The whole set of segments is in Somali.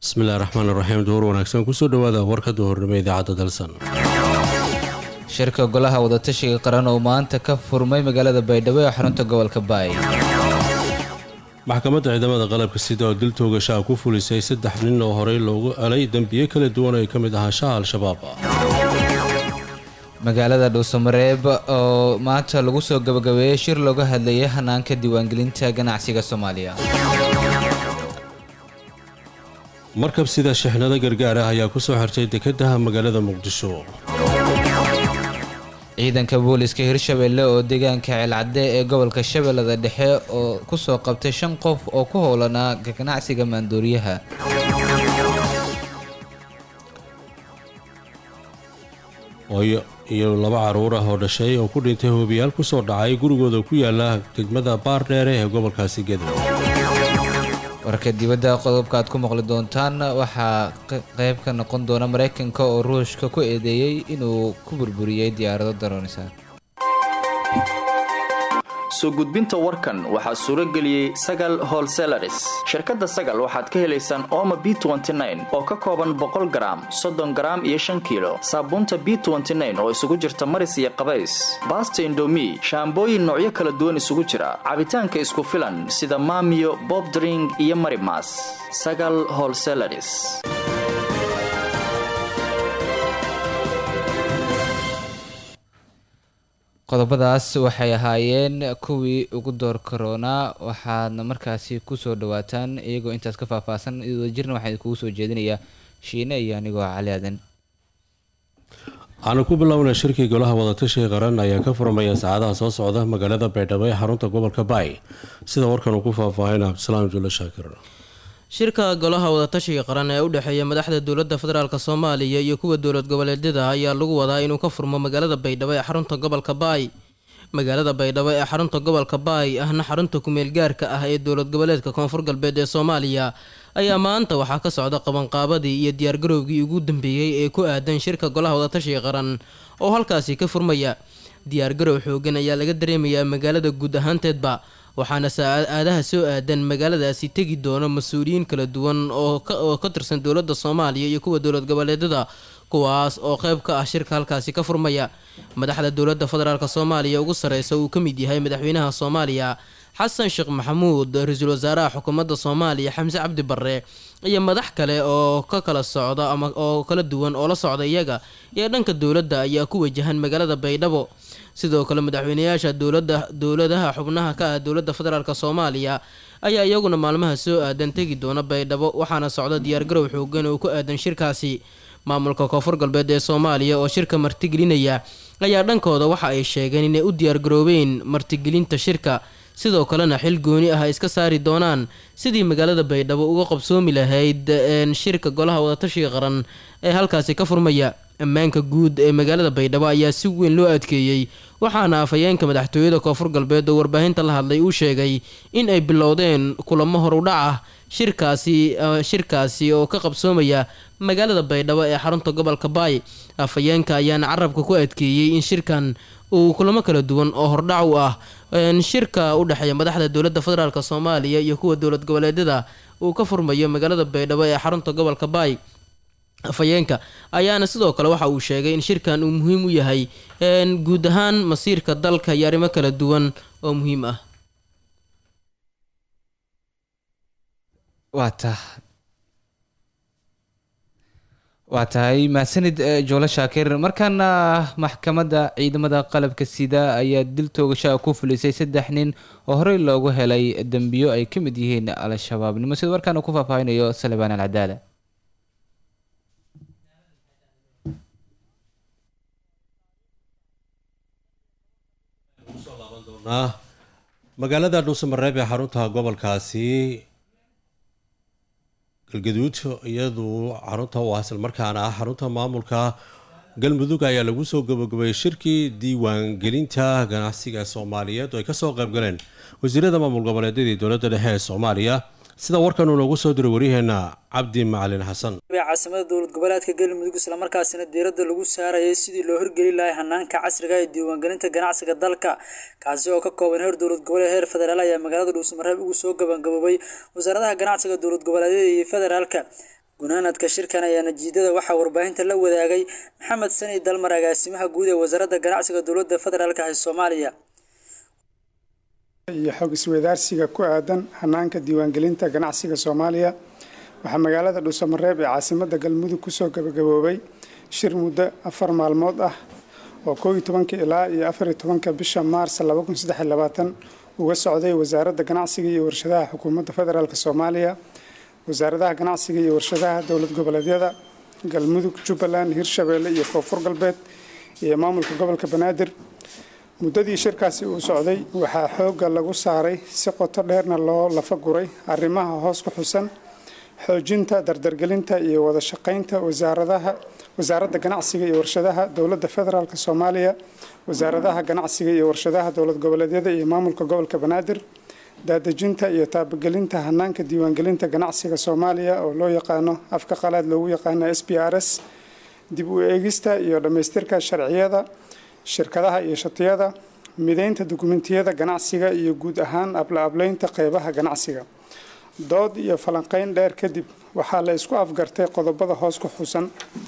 bismillahi raxmaan raxiim duhur wanaagsan kusoo dhawaada warka duhurnimo idaacadda dalsan shirka golaha wadatashiga qaran oo maanta ka furmay magaalada baydhabo ee xarunta gobolka baay maxkamadda ciidamada qalabka sida oo dil toogashaa ku fulisay saddex nin oo horey loogu elay dembiye kala duwan ay ka mid ahaanshaha al-shabaab magaalada dhuusamareeb oo maanta lagu soo gabagabeeyey shir looga hadlayay hanaanka diiwaangelinta ganacsiga soomaaliya markab sida shixnado gargaar ah ayaa kusoo xirtay dekedaha magaalada muqdisho ciidanka booliska hirshabelle oo deegaanka ceelcadde ee gobolka shabeellada dhexe oo kusoo qabtay shan qof oo ku howlanaa ganacsiga maandooriyaha iyo laba caruur ah oo dhashay oo ku dhintay hoobiyaal kusoo dhacay gurigooda ku yaala degmada baardheere ee gobolkaasi gedo warka dibadda qodobka aad ku maqli doontaan waxaa qayb ka noqon doona maraykanka oo ruushka ku eedeeyey inuu ku burburiyey diyaarado daroonisan soo gudbinta warkan waxaa suuro geliyey sagal holselaris shirkadda sagal waxaad ka helaysaan ooma b oo ka kooban boqol garaam soddon garaam iyo shan kiilo saabuunta b oo isugu jirta maris iyo qabays baasta indomi shaambooyin noocyo kala duwan isugu jira cabitaanka isku filan sida maamiyo bobdring iyo marimas sagal holselaris qodobadaas waxay ahaayeen kuwii ugu door karoonaa waxaadna markaasi kusoo dhawaataan iyagoo intaas ka faahfaahsan iyadoo jirna waxaa idinkugu soo jeedinayaa shiine iyo anigoo cali aadan waxaanu ku bilownay shirkii golaha wadatashiga qaran ayaa ka furmaya saacadaha soo socda magaalada baydhabo ee xarunta gobolka baay sida warkan uu ku faahfaahin cabdisalaam julle shaakir shirka golaha wadatashiga qaran ee u dhexeeya madaxda dowladda federaalk soomaaliya iyo kuwa dowlad goboleedyada ayaa lagu wadaa inuu ka furmo magaalada baydhabo ee xarunta gobolka baay magaalada baydhabo ee xarunta gobolka baay ahna xarunta kumeel gaarka ah ee dowlad goboleedka koonfur galbeed ee soomaaliya ayaa maanta waxaa ka socda qabanqaabadii iyo diyaargarowgii ugu dambeeyey ee ku aadan shirka golaha wadatashiga qaran oo halkaasi ka furmaya diyaargarow xoogan ayaa laga dareemayaa magaalada guud ahaanteedba waxaana saaaadaha soo aadan magaaladaasi tegi doona mas-uuliyiin kala duwan oo ka tirsan dowladda soomaaliya iyo kuwa dowlad goboleedyada kuwaas oo qeyb ka ah shirka halkaasi ka furmaya madaxda dowladda federaalk soomaaliya ugu sareysa uu ka mid yahay madaxweynaha soomaaliya xasan sheekh maxamuud ra-iisul wasaaraha xukuumadda soomaaliya xamse cabdi barre iyo madax kale oo ka kala socda ama oo kala duwan oo la socda iyaga iyo dhanka dowladda ayaa ku wajahan magaalada baydhabo sidoo kale madaxweynayaasha dowlada dowladaha xubnaha ka ah dowladda federaalk soomaaliya ayaa iyaguna maalmaha soo aadan tegi doona baydhabo waxaana socda diyaargarow xoogan oo ku aadan shirkaasi maamulka koonfur galbeed ee soomaaliya oo shirka martigelinaya ayaa dhankooda waxa ay sheegeen inay u diyaargaroobeen martigelinta shirka sidoo kalena xil gooni ah ay iska saari doonaan sidii magaalada baydhabo uga qabsoomi lahayd shirka golaha wadatashiga qaran ee halkaasi ka furmaya ammaanka guud ee magaalada baydhabo ayaa si weyn loo adkeeyey waxaana afhayeenka madaxtooyada koonfur galbeed oo warbaahinta la hadlay uu sheegay in ay bilowdeen kulamo horudhac ah shirkaasi shirkaasi oo ka qabsoomaya magaalada baydhabo ee xarunta gobolka baay afhayeenka ayaana carabka ku adkeeyey in shirkan uu kulamo kala duwan oo hordhac u ah shirka u dhexeeya madaxda dowladda federaalk soomaaliya iyo kuwa dowlad goboleedyada uu ka furmayo magaalada baydhabo ee xarunta gobolka baay afhayeenka ayaana sidoo kale waxa uu sheegay in shirkan uu muhiim u yahay guud ahaan masiirka dalka iyo arrimo kala duwan oo muhiim ah waa tahay mahadsanid joolo shaakir markaana maxkamadda ciidamada qalabka sida ayaa dil toogashaa ku fulisay saddex nin oo horey loogu helay dembiyo ay ka mid yihiin al-shabaabnimo sida warkaana ku faahfaahinayo salebaan alcadaala magaalada dhuusamareeb ee xarunta gobolkaasi galgaduud iyadu xarunta u ah islamarkaana ah xarunta maamulka galmudug ayaa lagu soo gabagabeeyey shirkii diiwaangelinta ganacsiga soomaaliyeed oo ay kasoo qayb galeen wasiirada maamul goboleedyadii dowladda dhexe ee soomaaliya sida warkan uu noogu soo diray waryaheena cabdi macalin xasan caasimada dowlad goboleedka galmudug islamarkaasina diiradda lagu saarayay sidii loo horgeli lahay hanaanka casriga ee diiwaangelinta ganacsiga dalka kaasi oo ka kooban heer dowlad goboleed heer federaal ayaa magaalada dhuusamareeb ugu soo gabangaboobay wasaaradaha ganacsiga dowlad goboleedyada iyo federaalka gunaanadka shirkan ayaa natiijada waxaa warbaahinta la wadaagay maxamed sani dalmar agaasimaha guud ee wasaaradda ganacsiga dowladda federaalk ee soomaaliya iyo xog isweydaarsiga ku aadan hanaanka diiwaangelinta ganacsiga soomaaliya waxaa magaalada dhuusamareeb ee caasimada galmudug kusoo gabagaboobay shir muddo afar maalmood ah oo koob iyo tobanka ilaa iyo afar iyo tobanka bisha maars laba kun saddex iyo labaatan uga socday wasaaradda ganacsiga iyo warshadaha xukuumadda federaalk soomaaliya wasaaradaha ganacsiga iyo warshadaha dowlad goboleedyada galmudug jubbaland hirshabeelle iyo koonfur galbeed iyo maamulka gobolka banaadir muddadii shirkaasi uu socday waxaa xoogga lagu saaray si qoto dheerna loo lafa guray arrimaha hoos ku xusan xoojinta dardargelinta iyo wada shaqaynta wasaaradaha wasaaradda ganacsiga iyo warshadaha dowladda federaalk soomaaliya wasaaradaha ganacsiga iyo warshadaha dowlad goboleedyada iyo maamulka gobolka banaadir daadejinta iyo taabagelinta hanaanka diiwaangelinta ganacsiga soomaaliya oo loo yaqaano afka qalaad loogu yaqaano s b r s dib u eegista iyo dhammaystirka sharciyada shirkadaha iyo shatiyada mideynta dukumentiyada ganacsiga iyo guud ahaan abla-ableynta qeybaha ganacsiga dood iyo falanqeyn dheer kadib waxaa la isku afgartay qodobada hoos ku xusan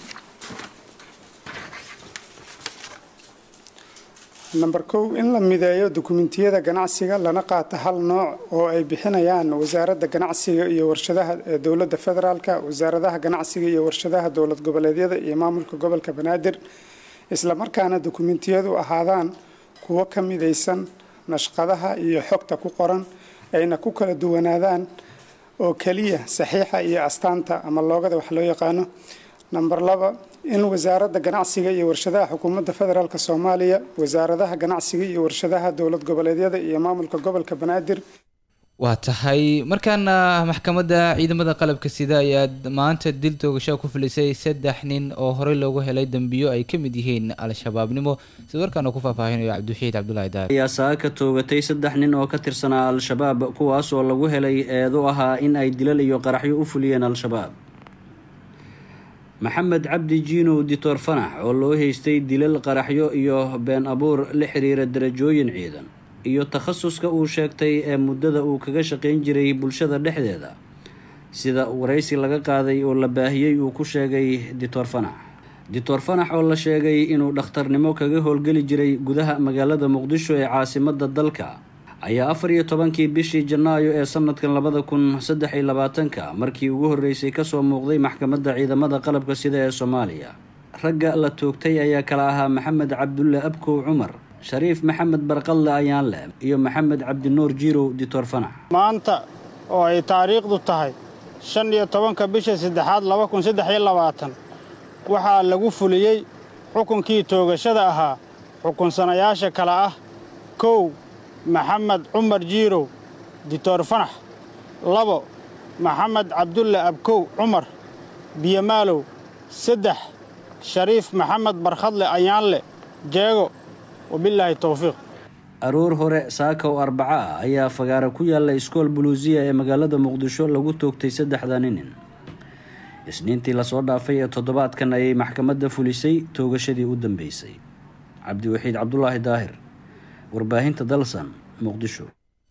namber kow in la mideeyo dukumentiyada ganacsiga lana qaato hal nooc oo ay bixinayaan wasaaradda ganacsiga iyo warshadaha ee dowladda federaalk wasaaradaha ganacsiga iyo warshadaha dowlad goboleedyada iyo maamulka gobolka banaadir islamarkaana dukumentiyadu ahaadaan kuwo ka midaysan nashqadaha iyo xogta ku qoran ayna ku kala duwanaadaan oo keliya saxiixa iyo astaanta ama loogada wax loo yaqaano namber laba in wasaaradda ganacsiga iyo warshadaha xukuumadda federaalk soomaaliya wasaaradaha ganacsiga iyo warshadaha dowlad goboleedyada iyo maamulka gobolka banaadir waa tahay markaana maxkamadda ciidamada qalabka sida ayaa maanta dil toogashaa ku filisay saddex nin oo horey loogu helay dembiyo ay ka mid yihiin al-shabaabnimo sida warkaana ku faahfaahinayo cabdiwaxiid cabdulaahi daar ayaa saaka toogatay saddex nin oo ka tirsanaa al-shabaab kuwaas oo lagu helay eedu ahaa in ay dilal iyo qaraxyo u fuliyeen al-shabaab maxamed cabdi jiinow ditoor fanax oo loo haystay dilal qaraxyo iyo been abuur la xiriira darajooyin ciidan iyo takhasuska uu sheegtay ee muddada uu kaga shaqayn jiray bulshada dhexdeeda sida waraysi laga qaaday oo la baahiyey uu ku sheegay ditoor fanax ditoor fanax oo la sheegay inuu dhakhtarnimo kaga howlgeli jiray gudaha magaalada muqdisho ee caasimadda dalka ayaa afar iyo tobankii bishii janaayo ee sanadkan labada kun saddex iyo labaatanka markii ugu horreysay kasoo muuqday maxkamadda ciidamada qalabka sida ee soomaaliya ragga la toogtay ayaa kala ahaa maxamed cabdulle abkow cumar shariif maxamed barqadle ayaanle iyo maxamed cabdinuur jiirow ditoor fanax maanta oo ay taariikhdu tahay shan iyo tobanka bisha saddexaad laba kun saddex iyo labaatan waxaa lagu fuliyey xukunkii toogashada ahaa xukunsanayaasha kale ah kow maxamed cumar jiirow ditoor fanax labo maxamed cabdulle abkow cumar biyomaalow saddex shariif maxamed barkhadle ayaanle jeego wabilaahi towfiiq aroor hore saaka oo arbaco ah ayaa fagaara ku yaalla iskool buluusiya ee magaalada muqdisho lagu toogtay saddexda ninin isniintii lasoo dhaafay ee toddobaadkan ayay maxkamadda fulisay toogashadii u dambeysay cabdiwaxiid cabdulaahi daahir warbaahinta dalsan muqdisho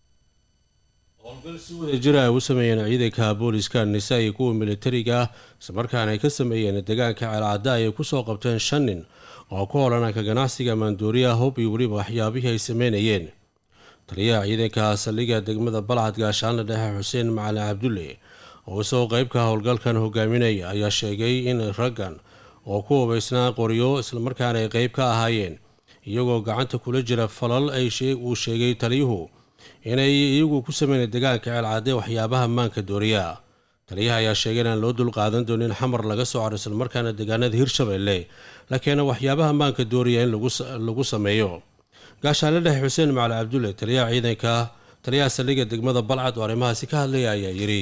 howlgal si wada jira ay u sameeyeen ciidanka booliska nisa iyo kuwa militariga islamarkaana ay ka sameeyeen deegaanka ceelcadda ayay kusoo qabteen shan nin oo ku holananka ganacsiga maandooriyaha hub iyo weliba waxyaabihii ay sameynayeen taliyaha ciidanka saldhigga degmada balcad gaashaanle dhexe xuseen macalin cabdulle oo isagoo qeybka howlgalkan hogaaminaya ayaa sheegay in raggan oo ku hubaysnaa qoryo islamarkaana ay qeyb ka ahaayeen iyagoo gacanta kula jira falal uu sheegay taliyuhu inay iyagu ku sameynay deegaanka ceelcadde waxyaabaha maanka dooriya taliyaha ayaa sheegay inaan loo dulqaadan doonin xamar laga soo caro islamarkaana deegaanada hirshabeelle lakeena waxyaabaha maanka dooriya in lagu sameeyo gaashaanle dhexe xuseen macali cabdulle taliyaha ciidanka taliyaha saldhigga degmada balcad oo arrimahaasi ka hadlaya ayaa yidhi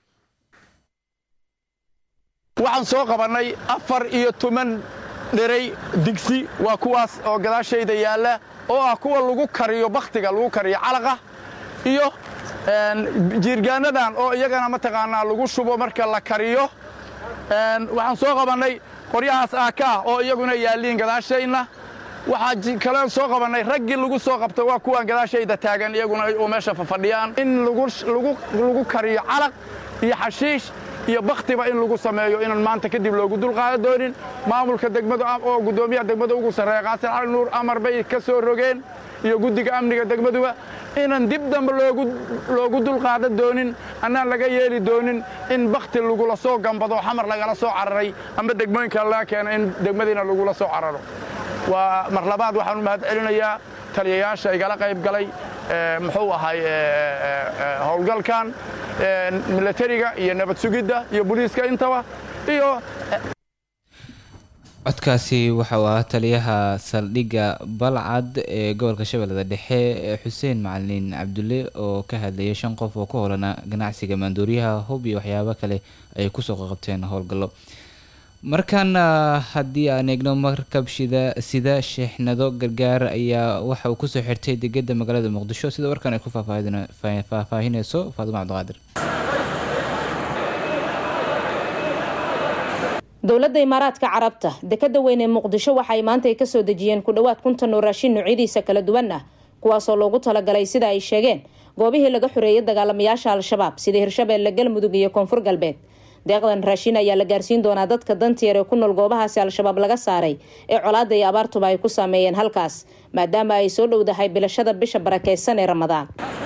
waxaan soo qabannay afar iyo toban dheray digsi waa kuwaas oo gadaashayda yaalla oo ah kuwa lagu kariyo bakhtiga lagu kariyo calaqa iyo jiirgaannadan oo iyagana mataqaanaa lagu shubo marka la kariyo waxaan soo qabannay qoryahaas aaka ah oo iyaguna yaalliin gadaashayna waxaa kalean soo qabannay raggii lagu soo qabta waa kuwaan gadaashayda taagan iyaguna oo meesha fafadhiyaan in lagu kariyo calaq iyo xashiish iyo bakhtiba in lagu sameeyo inaan maanta kadib loogu dulqaadan doonin maamulka degmadu oo guddoomiyaha degmada ugu sarreeya qaasin cali nuur amar bay ka soo rogeen iyo guddiga amniga degmaduba inaan dib dambe loogu dulqaadan doonin annaan laga yeeli doonin in bakhti lagula soo gambado xamar lagala soo cararay ama degmooyinka laga keeno in degmadiina lagula soo cararo waa mar labaad waxaan u mahad celinayaa taliyayaasha igala qayb galay muxuu ahay howlgalkan milatariga iyo nabad sugidda iyo booliiska intaba iyo codkaasi waxa uu ahaa taliyaha saldhigga balcad ee gobolka shabeellada dhexe xuseen macalin cabdulle oo ka hadlayay shan qof oo ku howlana ganacsiga maandooriyaha hub iyo waxyaabo kale ay kusoo qaqabteen howlgallo markaana haddii aan eegno markab shida sida sheexnado gargaar ayaa waxa uu kusoo xirtay degada magaalada muqdisho sida warkan ay ku faahfaahineyso faaduma cabdiqaadir dowladda imaaraadka carabta dekada weyn ee muqdisho waxaay maanta ay kasoo dejiyeen ku dhowaad kuntan oo raashin noocyadiisa kala duwan ah kuwaasoo loogu talagalay sida ay sheegeen goobihii laga xoreeyay dagaalamayaasha al-shabaab sida hirshabeelle galmudug iyo koonfur galbeed deeqdan raashin ayaa la gaarsiin doonaa dadka dantiyer ee ku nool goobahaasi al-shabaab laga saaray ee colaada iyo abaartuba ay ku saameeyeen halkaas maadaama ay soo dhowdahay bilashada bisha barakeysan ee ramadaan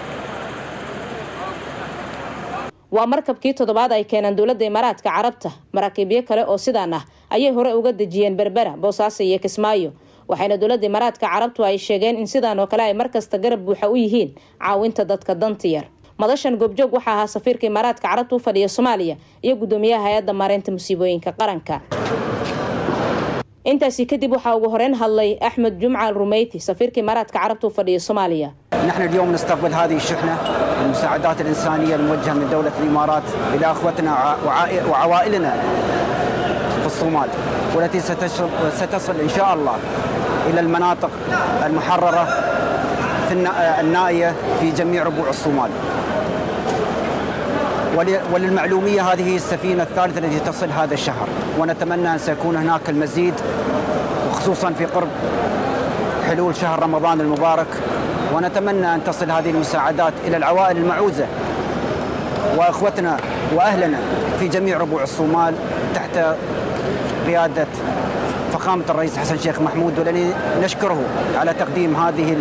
waa markabkii toddobaad ay keenaan dowladda imaaraadka carabta maraakiibyo kale oo sidaan ah ayay hore uga dejiyeen berbera boosaaso iyo kismaayo waxayna dowladda imaaraadka carabtu ay sheegeen in sidaan oo kale ay markasta garab buuxa u yihiin caawinta dadka dantiyar madashan goobjoog waxaa ahaa safiirka imaaraadka carabta u fadhiya soomaaliya iyo guddoomiyaha hay-adda maareynta musiibooyinka qaranka intaasi kadib waxaa ugu horeyn hadlay axmed jumcal rumeyti safiirka imaaraadka carabta u fadhiya soomaaliya نحن اليوم نستقبل هذه الشحنة المساعدات الإنسانية الموجهة من دولة الإمارات إلى أخوتنا وعوائلنا في الصومال والتي ستصل إن شاء الله إلى المناطق المحررة في النائية في جميع ربوع الصومال وللمعلومية هذه هي السفينة الثالثة التي تصل هذا الشهر ونتمنى أن سيكون هناك المزيد وخصوصا في قرب حلول شهر رمضان المبارك ونتمنى أن تصل هذه المساعدات إلى العوائل المعوزة وأخوتنا وأهلنا في جميع ربوع الصومال تحت قيادة فخامة الرئيس حسن شيخ محمود والذي نشكره على تقديم هذه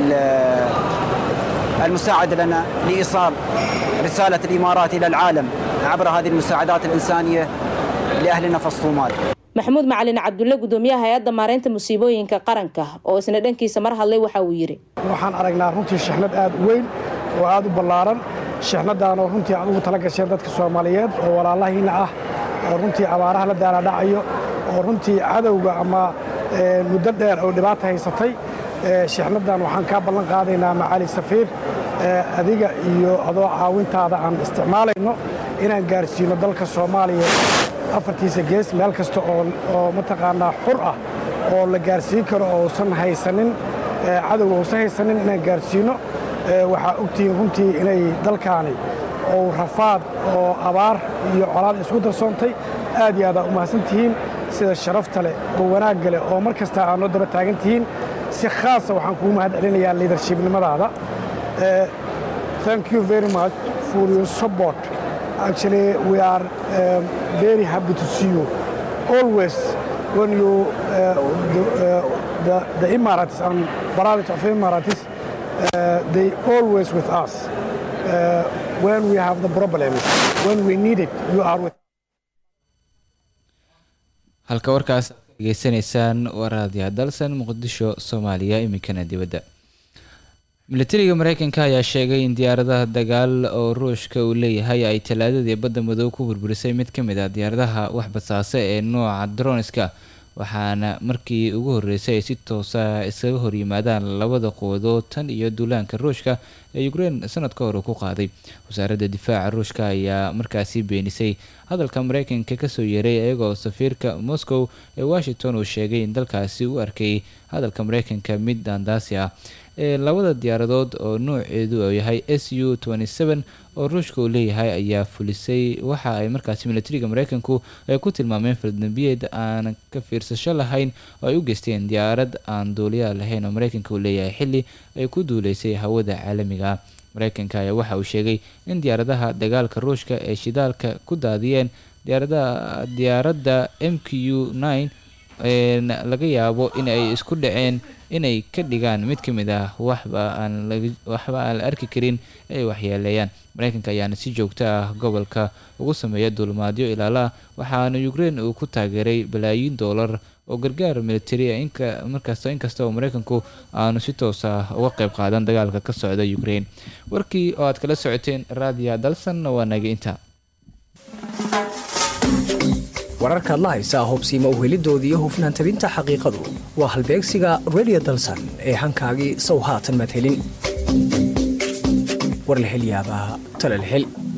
المساعدة لنا لإيصال رسالة الإمارات إلى العالم عبر هذه المساعدات الإنسانية لأهلنا في الصومال maxamuud macalin cabdulle guddoomiyaha hay-adda maareynta musiibooyinka qaranka oo isna dhankiisa mar hadlay waxa uu yidhi waxaan aragnaa runtii shixnad aad u weyn oo aad u ballaaran shixnadaanoo runtii aad ugu tala gasheen dadka soomaaliyeed oo walaalahiina ah oo runtii abaaraha la daalaadhacayo oo runtii cadowga ama muddo dheer oo dhibaata haysatay shixnadan waxaan kaa ballan qaadaynaa macaali safiir adiga iyo adoo caawintaada aan isticmaalayno inaan gaarsiino dalka soomaaliya afartiisa gees meel kasta oo mataqaanaa xur ah oo la gaarsiin karo oo usan haysanin cadowga uusan haysanin inaan gaarsiino waxaa ogtihiin runtii inay dalkaani ou rafaad oo abaar iyo colaad isku darsoontay aad iyo aadaa u mahadsan tihiin sida sharafta leh oo wanaagga leh oo mar kasta aad noo daba taagan tihiin si khaasa waxaan kugu mahad celinayaa liidarshibnimadaada thank you very much for your support actually we are um, very happy to see you always when you uh, the, uh, the, the Emirates and Barabit of Emirates uh, they always with us uh, when we have the problems when we need it you are with halka warkaas degeysanaysaan waraadiya dalsan muqdisho soomaaliya iminkana dibadda milatariga mareykanka ayaa sheegay in diyaaradaha dagaal oo ruushka uu leeyahay ay talaadadii badda madow ku burburisay mid ka mid ah diyaaradaha wax basaase ee nooca droniska waxaana markii ugu horreysay ay si toosa iskaga horyimaadaan labada quwadood tan iyo duulaanka ruushka ee ukrein sanad ka hor uu ku qaaday wasaaradda difaaca ruushka ayaa markaasi beenisay hadalka mareykanka kasoo yeeray iyagoo safiirka moscow ee washington uu sheegay in dalkaasi u arkay hadalka mareykanka mid daandaasi ah ee labada diyaaradood oo nooceedu uu yahay s u oo ruushka uu leeyahay ayaa fulisay waxa ay markaasi milatariga mareykanku ay ku tilmaameen faldambiyeed aan ka fiirsasho lahayn oo ay u geysteen diyaarad aan duuliyaa lahayn oo mareykanka uu leeyahay xili ay ku duuleysay hawada caalamiga mareykanka ayaa waxa uu sheegay in diyaaradaha dagaalka ruushka ee shidaalka ku daadiyeen diyaaradda m q nine laga yaabo in ay isku dhaceen inay ka dhigaan mid ka mid ah waxba aan waxba aan la arki karin ay waxyeeleeyaan mareykanka ayaana si joogto ah gobolka ugu sameeya duulimaadyo ilaala waxaana ukraine uu ku taageeray balaayiin doolar oo gargaar militari inka markasta inkasta oo mareykanku aanu si toos ah uga qeyb qaadan dagaalka ka socda ukraine warkii oo aad kala socoteen raadiya dalsan waa naga inta wararkaad la haysaa hubsiima uhelidooda iyo hufnaan tabinta xaqiiqadu waa halbeegsiga redio dalsan ee hankaagii sow haatan madhelin war la hel yaabaa tala la hel